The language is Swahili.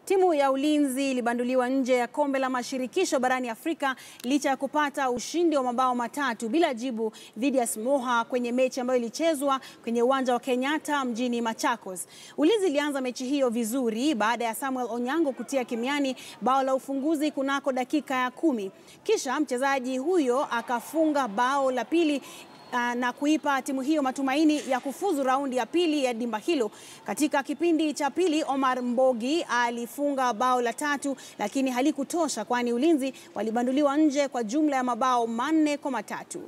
Timu ya Ulinzi ilibanduliwa nje ya kombe la mashirikisho barani Afrika licha ya kupata ushindi wa mabao matatu bila jibu dhidi ya Smoha kwenye mechi ambayo ilichezwa kwenye uwanja wa Kenyatta mjini Machakos. Ulinzi ilianza mechi hiyo vizuri baada ya Samuel Onyango kutia kimiani bao la ufunguzi kunako dakika ya kumi. Kisha mchezaji huyo akafunga bao la pili na kuipa timu hiyo matumaini ya kufuzu raundi ya pili ya dimba hilo. Katika kipindi cha pili, Omar Mbogi alifunga bao la tatu, lakini halikutosha kwani Ulinzi walibanduliwa nje kwa jumla ya mabao manne kwa matatu.